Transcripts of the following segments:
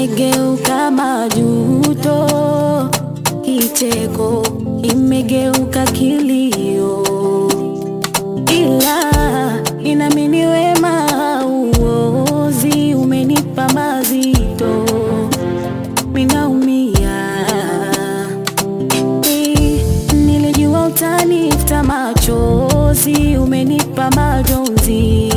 imegeuka majuto, kicheko imegeuka kilio, ila ninamini wema uozi umenipa mazito, minaumia Eh, nilijua utanifuta machozi, umenipa majonzi,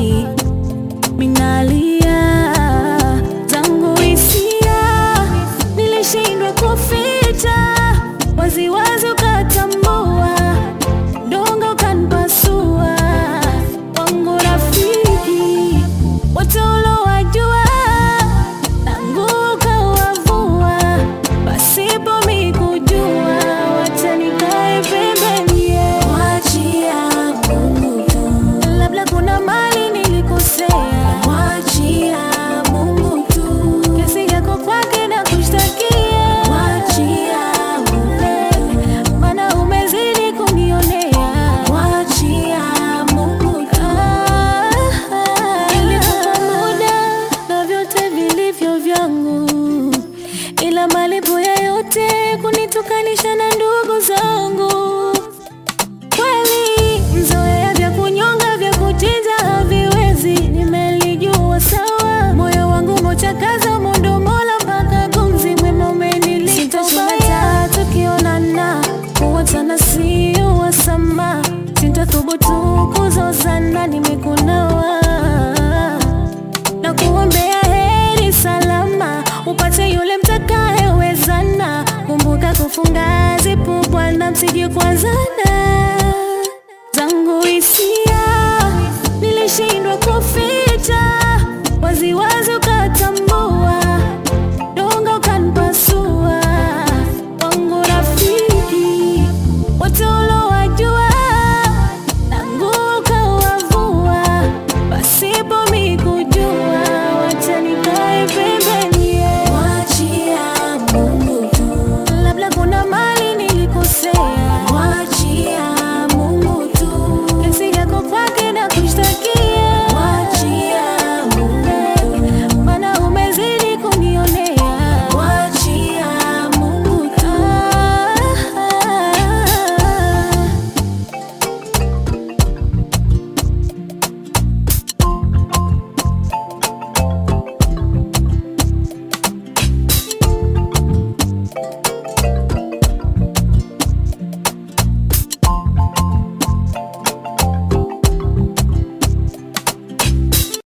minalia zangu hisia, nilishindwa kuficha, waziwazi ukatambua, dongo ukanipasua, wangu rafiki, wote ulowajua, nangu ukawavua, pasipo mi kujua, wacha nikae pembeni, wachia Mungu tu, labda kuna mali nilikosea, wachia Mungu tu, kesi yako kwake na kushtakia, wachia Mungu, maana umezidi kunionea, wachia Mungu tu. Nilikupa muda na vyote vilivyo vyangu, ila malipo ya yote kunitukanisha na ndugu zangu. Kweli mzoea vya kunyonga vya kuchinja haviwezi, nimelijua sawa. Moyo wangu mochakaza mundo mola mpaka gumzi mwema umenilipa ubaya. Tukionana kuwatana sio wasama, sintathubutu kuzozana, nimekunawa na kuombea heri salama, upate yule mtakayewezana. Kumbuka kufunga zipu, bwana, msije kuanzana.